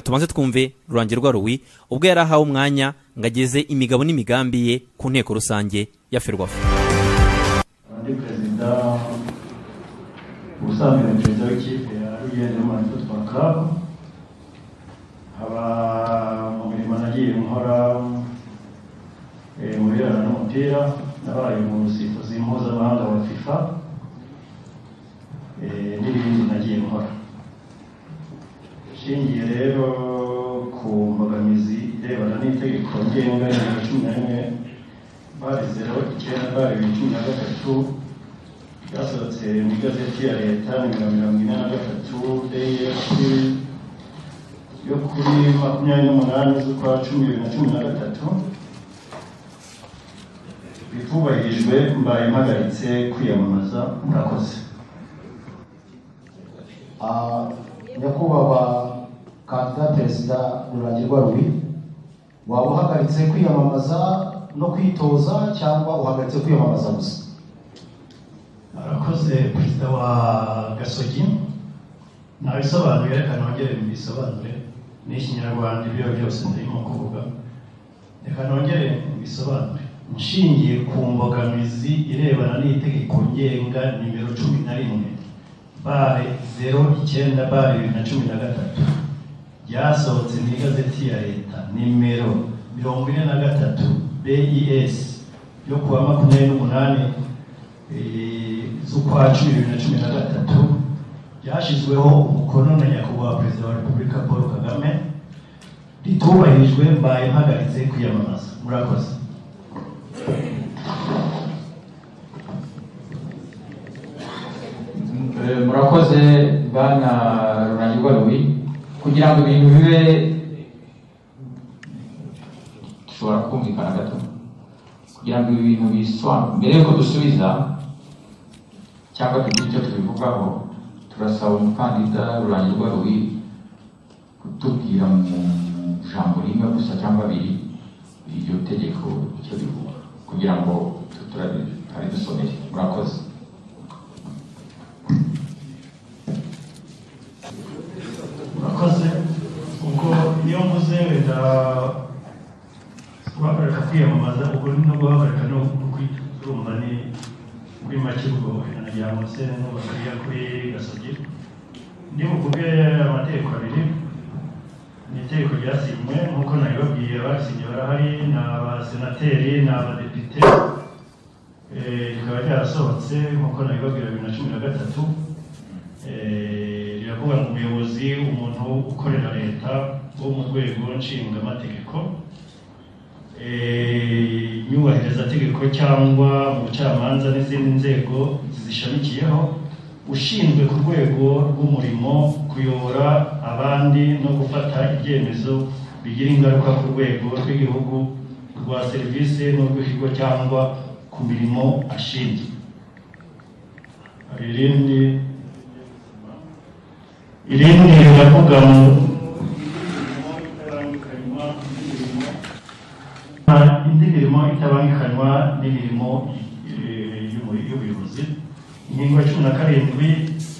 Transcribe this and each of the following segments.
tubanze twumve rurange rwa ruwi ubwo yari ahawe umwanya ngo ageze imigabo n'imigambi ye ku nteko rusange ya ferwafa ndi perezida ubusanzwe ni perezida w'ikipe ya ruyende y'umwana yitwa kabu haba mu mirimo nagiye nkora eh, mu birebana n'umupira nabaye umusifuzi mpuzamahanga wa fifa eh, n'ibindi nagiye nkora nshingiye rero ku mbogamizi irebana n'itegeko ngenga nimero cumi na rimwe bari zeru icyenda bari bibiri cumi na gatatu ryasohotse mu igazeti ya leta nimero mirongo ine na gatatu deyesi yo kuri makumyabiri n'umunani z'ukwa cumi bibiri na cumi na gatatu bitubahirijwe mbaye mpagaritse kwiyamamaza murakoze Ah, nyakubahwa kandida perezida ruragirwa rubi waba uhagaritse kwiyamamaza no kwitoza cyangwa uhagaritse kwiyamamaza gusa murakoze perezida wa gasogi ntabisobanure reka nongere mbisobanure ni ikinyarwanda ibyo byose ndarimo kuvuga reka nongere mbisobanure nshingiye ku mbogamizi irebana n'itegeko ngenga nimero cumi na rimwe bare zero icyenda bare bibiri na cumi na gatatu ryasohotse mu igazeti ya leta nimero mirongo ine na gatatu bes yo kuwa makumyabiri n'umunani eh, z'ukwa cumi bibiri na cumi na gatatu ryashyizweho umukono na nyakubahwa perezida wa repubulika paul kagame ritubahirijwe mbaye mpagaritse kwiyamamaza murakoze Eh, murakoze bana rurangirwa rubi kugira ngo ibintu bibe dushobora kumvikana gato kugira ngo ibi bintu bisobanure mbere yuko dusubiza cyangwa tugira icyo tubivugaho turasaba umukandida rurangirwa rubi kutubwira mu ijambo rimwe gusa cyangwa abiri iryo tegeko icyo rivuga kugira ngo tutabidusomere murakoze murakoze ubwo niyo mvuze wenda guhagarika kwiyamamaza ubwo ni no guhagarika no kwirumva ni muri make ubwo nagira ngo se n'ubakiriya kuri gasogi ndi buvuge amategeko abiri ni itegeko ryasinywe nk'uko nabibabwiye abasinye barahari ni abasenateri ni abadepite Eh, rikaba ryarasohotse nk'uko nabibabwira bibiri na cumi na gatatu Eh, riravuga ngo umuyobozi umuntu ukorera leta wo mu rwego nshingamategeko eh, nyubahirizategeko cyangwa mu bucamanza n'izindi nzego zizishamikiyeho ushinzwe ku rwego rw'umurimo kuyobora abandi no gufata ibyemezo bigira ingaruka ku rwego rw'igihugu rwa serivisi n'urw'ikigo cyangwa ku mirimo ashinzwe hari irindi irindi riravuga ngo indi mirimo itabangikanywa n'imirimo eh, y'ubu- y'ubuyobozi ingingo ya cumi na karindwi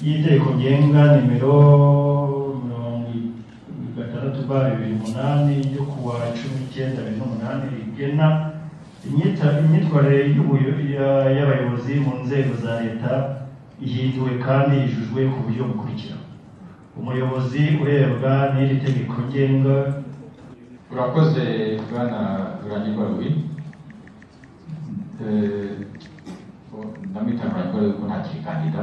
y'itegeko ngenga nimero mirongo gatandatu ba bibiri umunani yo kuwa cumi n'icyenda bibiri n'umunani rigena imyita- imyitwarire y'ubuyo- ya- y'abayobozi mu nzego za leta ihinduwe kandi yujujwe ku buryo bukurikira umuyobozi urebwa n'iri tegeko ngenga urakoze bwana rurangirwa rubi Eh, ndamwita rurangirwa rubi kuko ntakiri kandida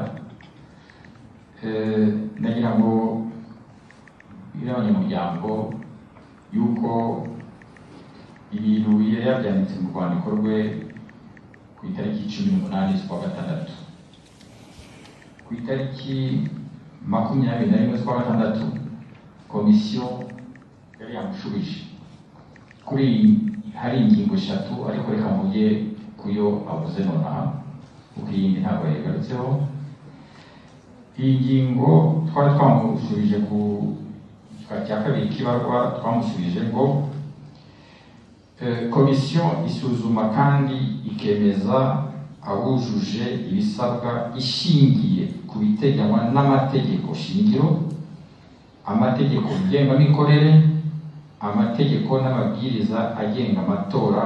Eh, ndagira ngo bwire abanyamuryango yuko ibintu yari yabyanditse mu rwandiko rwe ku itariki cumi n'umunani z'ukwa gatandatu ku itariki makumyabiri na rimwe z'ukwa gatandatu komisiyo yari yamushubije kuri hari ingingo eshatu ariko reka mvuge kuyo avuze nonaha kuko iyi yindi ntabwo yayigarutseho iyi ngingo twari twamushubije ku gika cya kabiri k'ibarwa twamushubije ngo eh, komisiyo isuzuma kandi ikemeza abujuje ibisabwa ishingiye ku biteganywa n'amategeko shingiro amategeko ngengamikorere amategeko n'amabwiriza agenga amatora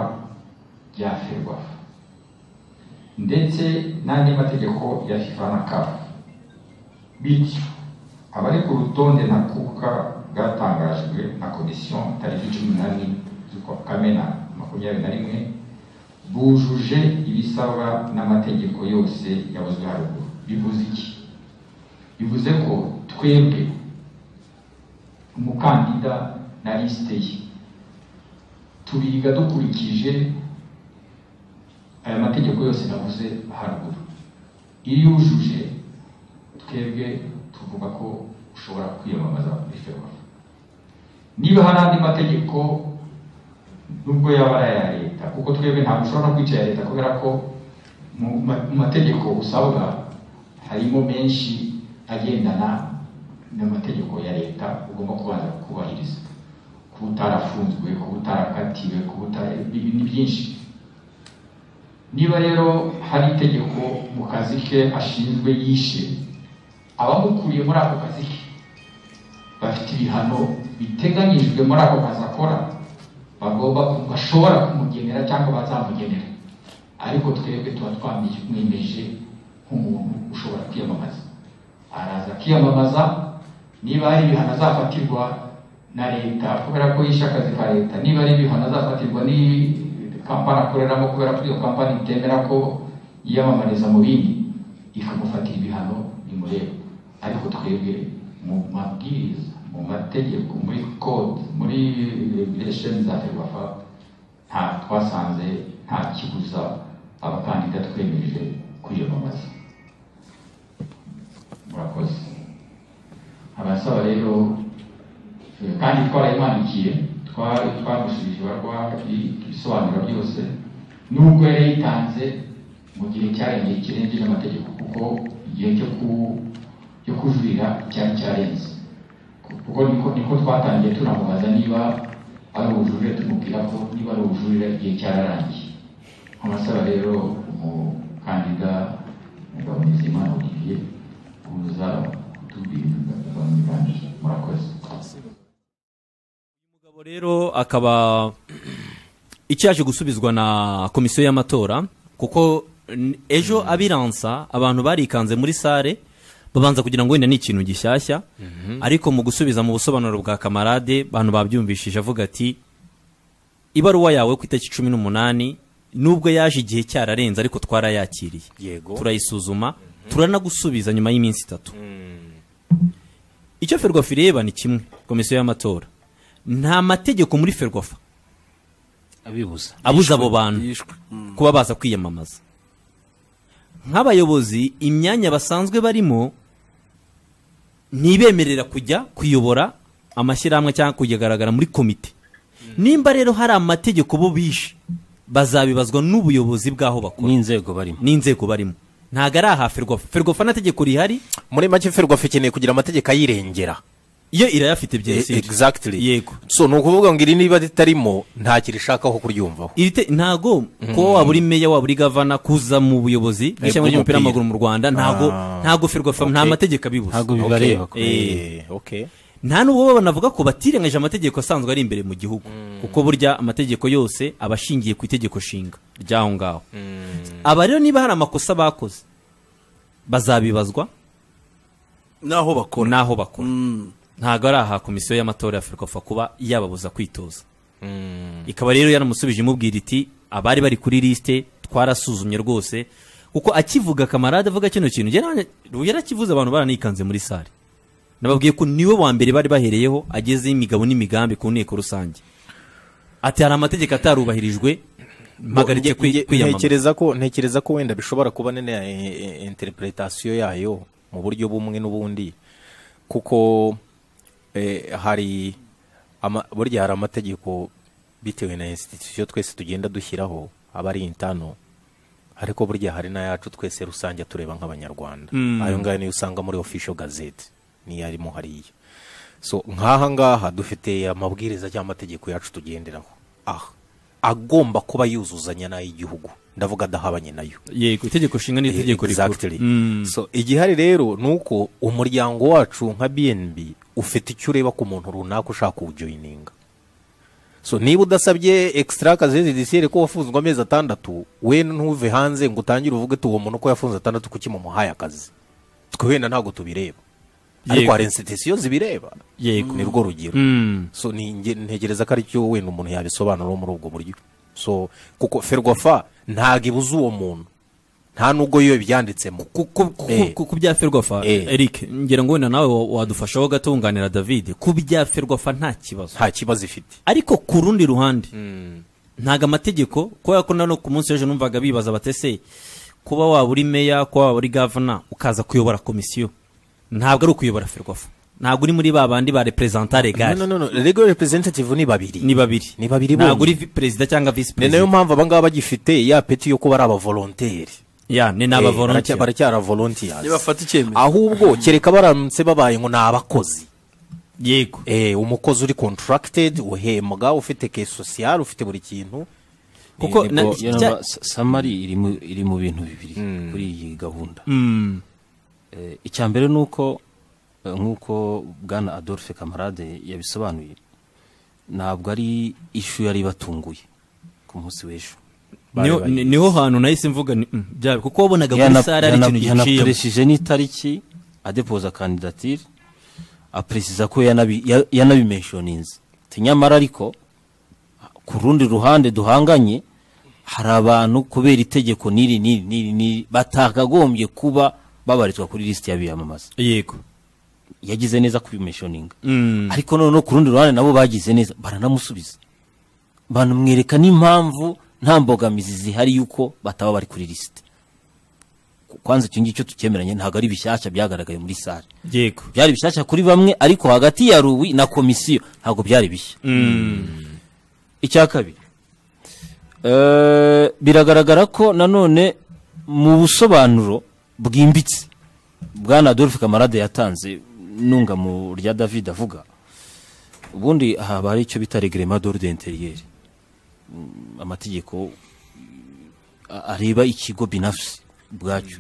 bya ferwafa ndetse n'andi mategeko ya fifa na kafu bityo abari ku rutonde ntakuka bwatangajwe na komisiyo tariki cumi n'ane z'ukwa kamena makumyabiri na rimwe bujuje ibisabwa n'amategeko yose yavuzwe haruguru bivuze iki bivuze ko twebwe umukandida na lisite ye turiga dukurikije aya mategeko yose navuze haruguru iyo yujuje twebwe tuvuga ko ushobora kwiyamamaza muri ferwafa niba hari andi mategeko nubwo yaba ari aya leta kuko twebwe ntabwo ushobora kwicara leta kubera ko mu ma- mu mategeko usabwa harimo menshi agendana n'amategeko ya leta ugomba kubanza kubahiriza kuba utarafunzwe kuba utarakatiwe kuba utara ibi ni byinshi niba rero hari itegeko mu kazi ke ashinzwe yishe abamukuriye muri ako kazi ke bafite ibihano biteganyijwe muri ako kazi akora bagomba bashobora kumugenera cyangwa bazamugenera ariko twebwe tuba twamwemeje nk'umuntu ushobora kwiyamamaza araza akiyamamaza niba hari ibihano azafatirwa na leta kubera ko yishe akazi ka leta niba hari ibihano azafatirwa ni kampani akoreramo kubera ko iyo kampani itemera ko yiyamamariza mu bindi ikamufatira ibihano bimureba ariko twebwe mu mabwiriza mu mategeko muri kode muri regulation za ferwafa nta twasanze nta kibuza abakandida twemeje kwiyamamaza murakoze abasaba rero eh, kandi twarayimandikiye twa- twamusubije barwa ibisobanuro byose nubwo yari yitanze mu gihe cyarengewe kirengeje n'amategeko kuko igihe cyo ku- cyo kujurira cyari cyarenze kuko niko niko twatangiye tunamubaza niba ari ubujurire tumubwira ko niba ari ubujurire igihe cyararangiye amasaba rero umukandida Ngabonizimana Olivier kuza kutubwira imigani murakoze umugabo rero akaba icyo yaje gusubizwa na komisiyo y'amatora kuko n- ejo abiransa abantu barikanze muri sare babanza kugira ngo wenda ni ikintu gishyashya ariko mu gusubiza mu busobanuro bwa kamarade bantu babyumvishije avuga ati ibaruwa yawe ku itariki cumi n'umunani nubwo yaje igihe cyararenze ariko twarayakiriye Yego. turayisuzuma turanagusubiza nyuma y'iminsi itatu icyo ferwafa ireba ni kimwe komisiyo y'amatora nta mategeko muri ferwafa abibuza abuza abo bantu yishwe Mm. kuba baza kwiyamamaza nk'abayobozi imyanya basanzwe barimo ntibemerera kujya kuyobora amashyirahamwe cyangwa kuyagaragara muri komite nimba rero hari amategeko bo bishe bazabibazwa n'ubuyobozi bw'aho bakora n'inzego barimo n'inzego barimo ntabwo ari aha ferwafa ferwafa nta tegeko rihari muri make ferwafa ikeneye kugira amategeko ayirengera iyo irayafite byose exactly yego so ni ukuvuga ngo iri niba ritarimo nta kintu ishakaho kuryumvaho iri te ntago kuba waba uri meya waba uri gavana kuza mu buyobozi bw'ishyamba bw'umupira. ry'umupira w'amaguru mu rwanda ntago ntago ferwafa nta Okay. mategeko abibuza ntabwo bibareba Okay. Eh, Eh, okay nta n'ubwo banavuga ko batirengagije amategeko asanzwe ari imbere mu gihugu kuko burya amategeko yose aba ashingiye ku itegeko nshinga ry'aho ngaho aba rero niba hari amakosa bakoze bazabibazwa n'aho bakora n'aho bakora ntabwo ari aha komisiyo y'amatora ya ferwafa kuba yababuza kwitoza ikaba rero yaramusubije imubwira iti abari bari kuri lisite twarasuzumye rwose kuko akivuga kamarade avuga kino kintu njye nanjye- Ruya yarakivuze abantu baranikanze muri sare nababwiye ko niwe wa mbere bari bahereyeho agezeho imigabo n'imigambi ku nteko rusange ati hari amategeko atarubahirijwe mpagarike Nge- nge- kwi- kwiyamamaza ntekereza ko ntekereza ko wenda bishobora kuba nene ya e- e- interpretation yayo mu buryo bumwe n'ubundi kuko eh, hari ama, burya hari amategeko bitewe na institution twese tugenda dushyiraho aba ari intano ariko burya hari n'ayacu twese rusange tureba nk'abanyarwanda ayo ngayo niyo usanga muri official gazette niyo arimo hariya so nk'aha ngaha dufite amabwiriza cyangwa amategeko yacu tugenderaho aha agomba kuba yuzuzanya n'ay'igihugu ndavuga adahabanye nayo yego itegeko nshinga n'itegeko rikuru Exactly. so igihari rero ni uko umuryango wacu nka bnb ufite icyo ureba ku muntu runaka ushaka kuwujoyininga so niba udasabye extra kazeze disiyeri ko wafunzwe amezi atandatu we ntuve hanze ngo utangire uvuge tuwo muntu ko yafunze atandatu kuki mumuhaye akazi twe wenda ntabwo tubireba ariko Yego. hari insitisiyo zibireba Yego. ni rwo rugero Mm. so ni- nge- ntekereza ko aricyo wenda umuntu yabisobanura muri ubwo buryo so kuko ferwafa ntabwo ibuza uwo muntu nta nubwo yo ibyanditsemo ku- ku- ku- Eh. ku ku bya ferwafa Eh. eric ngira ngo wenda nawe wa- wadufashaho gato wunganira david ku bya ferwafa nta kibazo nta kibazo ifite ariko ku rundi ruhande ntago amategeko kubera ko nano ku munsi w'ejo numvaga bibaza batese kuba waba uri meya kuba waba uri gavana ukaza kuyobora komisiyo ntabwo ari ukuyobora ferwafa ntabwo uri muri ba bandi ba reperezanta no regari no no legal representative ni babiri ni babiri Ni babiri ntabwo bonyine. uri vi- perezida cyangwa visi ni nayo perezida mpamvu abangaba bagifite ya peti yo kuba ari abavolonteri ya ni Eh, n'abavolontiya baracya- baracyari abavolontiyasi Nibafata icyemezo. ahubwo kereka baramutse babaye ngo ni abakozi yego Eh, umukozi uri contracted uhembwa ufite ke social ufite buri kintu kuko na- cya- samari iri mu- iri mu bintu bibiri kuri iyi gahunda Mm, Eh, icya mbere ni uko eh, nk'uko bwana adolphe kamarade yabisobanuye ntabwo ari ishu yari ibatunguye ku munsi w'ejo niho- ni- niho hantu nahise mvuga ni- mm, byawe kuko wabonaga muri sare hari ikintu giciyemo yanakoresheje n'itariki adepoza kandidatire aperesiza ko yanabi- ya- yanabimenshoninze Ati, nyamara ariko ku rundi ruhande duhanganye hari abantu kubera itegeko n'iri n'iri n'iri n'iri batakagombye kuba babarizwa kuri lisiti y'abiyamamaza yego yagize neza kubimenshoninga Mm, ariko noneho ku rundi ruhande nabo bagize neza baranamusubiza banamwereka n'impamvu nta mbogamizi zihari y'uko bataba bari kuri lisite kwanza icyo ngicyo tukemeranye ntabwo ari bishyashya byagaragaye muri sare yego byari bishyashya kuri bamwe ariko hagati ya ruwi na komisiyo ntabwo byari bishya icya kabiri eh, biragaragara ko nanone mu busobanuro bwimbitse bwana adolphe kamarade yatanze nunga mu rya david avuga ubundi aha haba hari icyo bita regrema d'ordre interieur Mm, amategeko a- areba ikigo binafsi bwacyo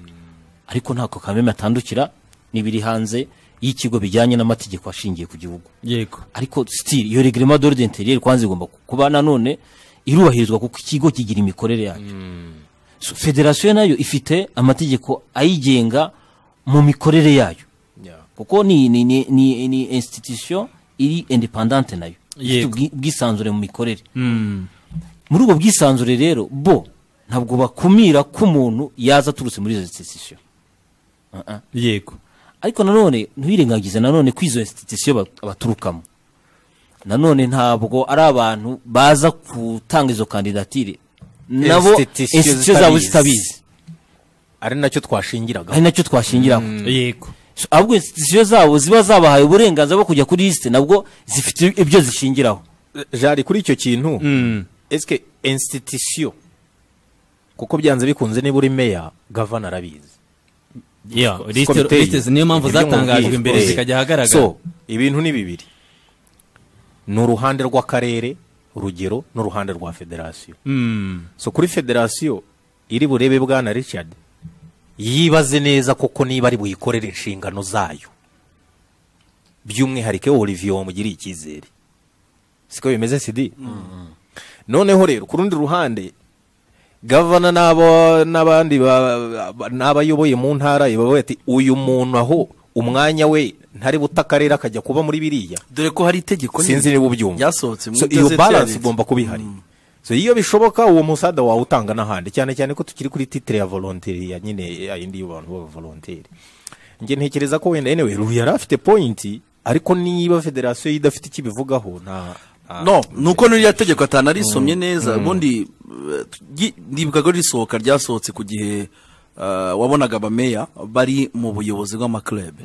ariko ntako kameme atandukira n'ibiri hanze y'ikigo bijyanye n'amategeko ashingiye ku gihugu yego ariko still iyo regrema d'ordre interieur kwanza igomba kuba nanone irubahirizwa kuko ikigo kigira imikorere yacyo so, federasiyo nayo ifite amategeko ayigenga mu mikorere yayo kuko ni, ni, ni, ni, ni institution iri independante nayo ifite Yego. ubwi- ubwisanzure mu mikorere muri ubwo bwisanzure rero bo ntabwo bakumira ko umuntu yaza aturutse muri izo institution yego ariko nanone ntiwirengagize nanone ko izo institusiyo ba- baturukamo nanone ntabwo ari abantu baza gutanga izo kandidatire nabo Institusiyo institusiyo zabo zitabizi. zitabizi ari nacyo twashingiraga ari nacyo twashingiraho yego So, ahubwo institusiyo zabo ziba zabahaye uburenganzira bwo kujya kuri lisite nabwo zifite ibyo zishingiraho jari kuri icyo kintu Mm, eske institution kuko byanze bikunze niba uri meya gavana arabizi yeah, Siko lisite- biteye. lisite niyo mpamvu Nibyo zatangajwe mubwira. imbere Eh. zikajya ahagaragara so ibintu ni bibiri ni uruhande rw'akarere urugero n'uruhande rwa federasiyo Mm, so kuri federasiyo iri burebe bwana richard yibaze neza koko niba ari buyikorere inshingano zayo by'umwihariko olivier wamugiriye icyizere siko bimeze sidi noneho rero ku rundi ruhande gavana n'abo- n'abandi ba- ba- n'abayoboye mu ntara bavuga ati uyu muntu aho umwanya we ntari buta akarere akajya kuba muri biriya dore ko hari itegeko sinzi niba ubyumva ryasohotse mu So, iyo igazeti ya balance leta. igomba kuba ihari so iyo bishoboka uwo musada wawutanga n'ahandi cyane cyane ko tukiri kuri titire ya volonteri ya nyine ya yindi y'abantu baba volonteri njye ntekereza ko wenda anyway Ruri yari afite point ariko niba federasiyo idafite icyo ibivugaho nta nta- no nuko n'irya tegeko atanarisomye neza ubundi eh, ryi- ndibukaga risohoka ryasohotse ku gihe eh, wabonaga abameya bari mu buyobozi bw'amakirebe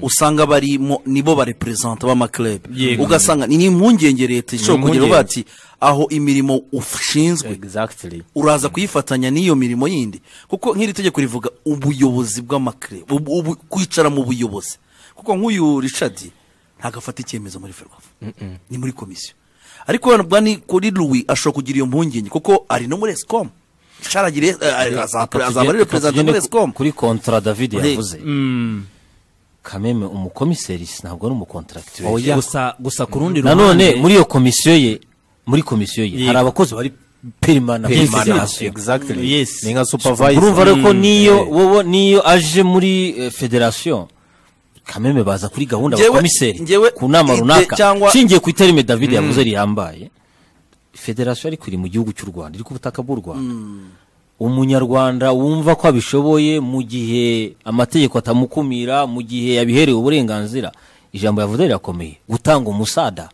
usanga barimo nibo bareperezanta b'amakirebe Yego. ugasanga ni impungenge leta ishobora impungenge. kugira uvuga ati aho imirimo ushinzwe exactly uraza kuyifatanya n'iyo mirimo yindi kuko nk'iri tegeko rivuga ubuyobozi bw'amakire ubu- ubu- kwicara mu buyobozi kuko nk'uyu richard ntabwo afata icyemezo muri ferwafa ni muri komisiyo ariko wenda bwa ni kuri louis ashobora kugira iyo mpungenge kuko ari no muri esikomu asharagira azaba Reka ari reperezida tugende muri esikomu kuri kontra david yavuze kameme umukomiseri ntabwo ari umukontaragitire gusa gusa ku rundi nanone muri iyo komisiyo ye muri komisiyo ye Yego. hari abakozi bari perimana Yes, perimana yes. exactly Yes. ni nka supervisor urumva rero ko Mm, niyo wowe niyo aje muri eh, federasiyo kameme baza kuri gahunda Njyewe- abakomiseri njyewe ku nama ite runaka cyangwa- nshingiye ku iterime david yavuze rihambaye federasiyo ariko iri mu gihugu cy'u rwanda iri ku butaka bw'u rwanda umunyarwanda wumva ko abishoboye mu gihe amategeko atamukumira mu gihe yabiherewe uburenganzira ijambo yavuze rirakomeye gutanga umusada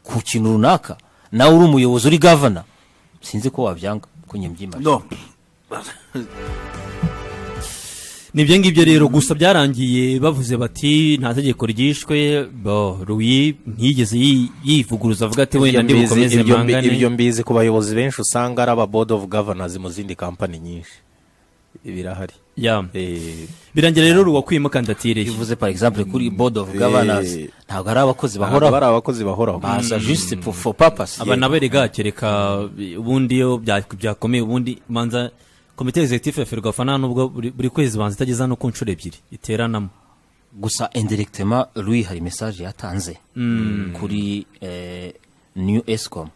ku kintu runaka nawe uri umuyobozi uri gavana sinzi ko wabyanga ko nyembyimba no nibyo ngibyo rero gusa byarangiye bavuze bati nta tegeko ryishwe bo ruyi ntiyigeze yi- yivuguruza avuga ati wenda ibyo ndi bukomeze mbizi- ibyo mbi- mpangane ibyo mbizi ku bayobozi benshi usanga ari aba board of governors mu zindi kampani nyinshi birahari Ya. Eh, birangira rero ruwa kwimukandatireyo bivuze par exemple kuri board of governors ntago ari abakozi ntabwo bari bahoraho abakozi bahoraho baza juste pour for purpose aba nabo rega kereka ubundi iyo bya- byakomeye ubundi manza komite executive ya ferwafa nta nubwo buri buri kwezi banza itageza no ku nshuro ebyiri iteranamo gusa indirectement lui hari message yatanze kuri eh, new escom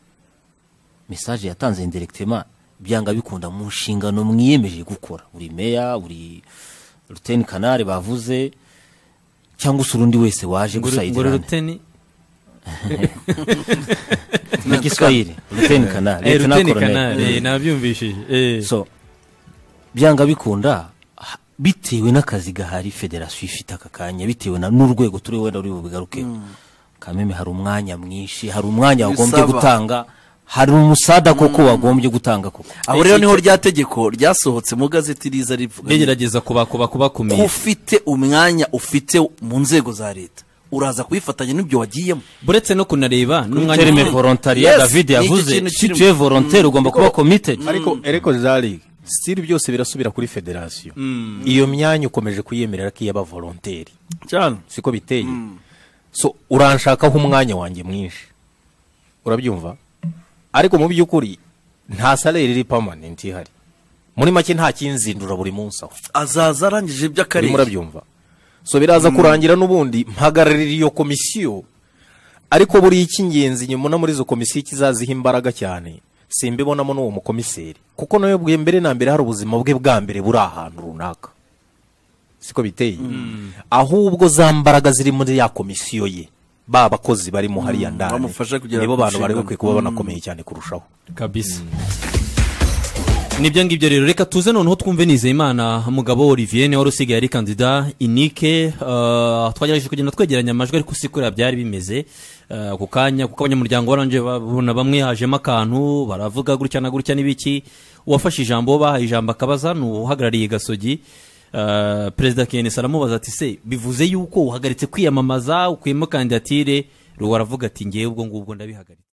message yatanze indirectement byanga bikunda mu nshingano mwiyemeje gukora buri meya buri ruteni kanari bavuze cyangwa se urundi wese waje ngo gusayidana ruteni mu giswahili ruteni kanari Eh, Lieutenant ruteni Colonel. kanari eh, nabyumvishije eh. so byanga bikunda ha- bitewe n'akazi gahari federasiyo ifite aka kanya bitewe na- n'urwego turi wenda ruri bubigaruke kameme hari umwanya mwinshi hari umwanya wagombye Bisaba. gutanga hari umusada koko wagombye gutanga koko aho rero niho rya tegeko ryasohotse mu gazeti riza rivuga rigerageza kubakuba ko kubakumira ufite umwanya ufite mu nzego za leta uraza kubifatanya n'ibyo wagiyemo buretse no kunareba n'umwanya terime volontaria Yes, david ni iki yavuze kintu si kirimo. tu es volontaire ugomba kuba committed ariko ariko zari sitiri byose birasubira kuri federasiyo iyo myanya ukomeje kuyemerera ko iyaba volonteri cyane siko biteye so uranshakaho umwanya wanjye mwinshi urabyumva ariko mu by'ukuri nta salere iri permanent ihari muri make nta kinzindura buri munsi aho azaza arangije urimo iby'akarere urabyumva so biraza kurangira n'ubundi mpagararira iyo komisiyo ariko buriya icy'ingenzi nyuma muri izo komisiyo ikizaziha imbaraga cyane simbibonamo n'uwo mukomiseri kuko nawe bwe mbere na mbere hari ubuzima bwe bwa mbere buri ahantu runaka siko biteye ahubwo za mbaraga ziri muri ya komisiyo ye ba bakozi barimo hariya ndani bamufasha kugera nibo ku bantu bari nshingano. bakwiye kuba banakomeye cyane kurushaho kabisa nibyo ngibyo rero reka tuze noneho twumve nizeyimana mugabo olivier niwe wari usigaye ari kandida inike uh, twagerageje kugenda twegeranya amajwi ariko si kuriya byari bimeze uh, ako kanya kuko abanyamuryango barangije babona bamwe hajemo akantu baravuga gutya na gutya n'ibiki uwafashe ijambo uwo bahaye ijambo akabaza ni uhagarariye gasogi uh, perezida kenesi aramubaza ati se bivuze yuko uhagaritse kwiyamamaza ukuyemo kandidatire ruwo aravuga ati ngewe ubwo ngubwo ndabihagaritse